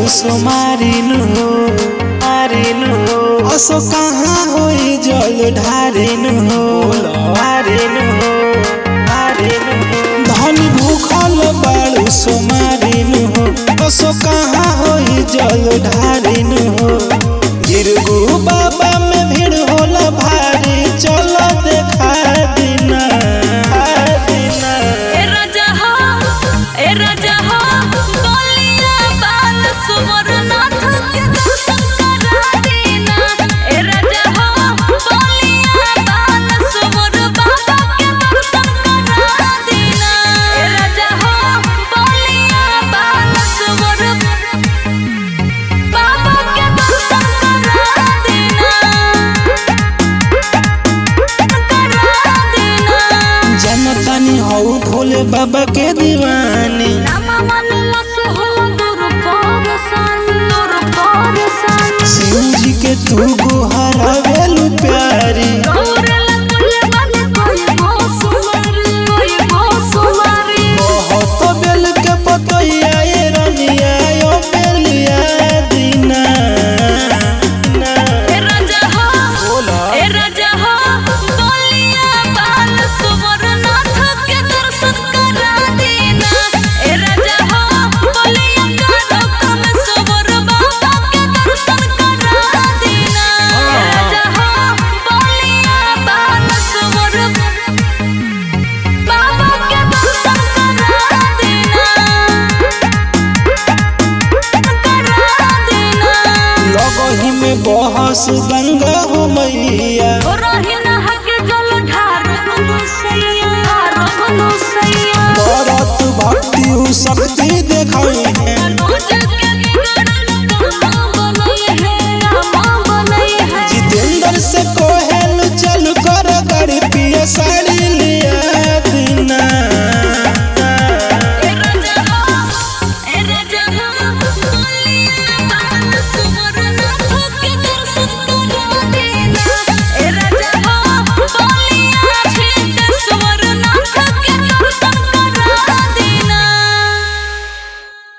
सुमारिन हो मारिन हो असो कहाँ होई जल ढारिन हो ढारिन हो ढारिन हो धनी भूखल बाड़ू सुमारिन हो असो कहाँ होई जल ढारिन हो गिरगु बाबा में भीड़ होला भारी चल देखा दिना दिना ए राजा हो ए राजा हो बोलिया बाल सुवरनाथ के दर्शन करा देना ए राजा हो बोलिया बाल सुवर बाबा के दर्शन करा देना ए राजा हो बोलिया बाल सुवर बाबा के दर्शन करा देना करा देना जनतानी हौ भोले बाबा के दीवानी नामा मनला से होला दूर परसान, दूर परसान। शिव जी के तू गुहारा वेलु प्यारी गौरेला कुले बानी कोई गोसुमारी, कोई गोसुमारी। बहुत बेल के पतैया ये रनिया यो बेलिया दीना ना। ए राजा हो, बोला। ए राजा हो, बोलिया बाल सुवरनाथ के दर्शन करा देना। ए राजा हो, बोलिया कानों में सुवर बाबा के दर्शन करा देना। ए राजा हो, बोलिया बाल सुवर बाबा के दर्शन करा देना। करा देना। लगही में बहस गंगा हो मैया ओ रहिना हके जल ढार अनुसैया, ढार अनुसैया। करत भक्ति उ शक्ति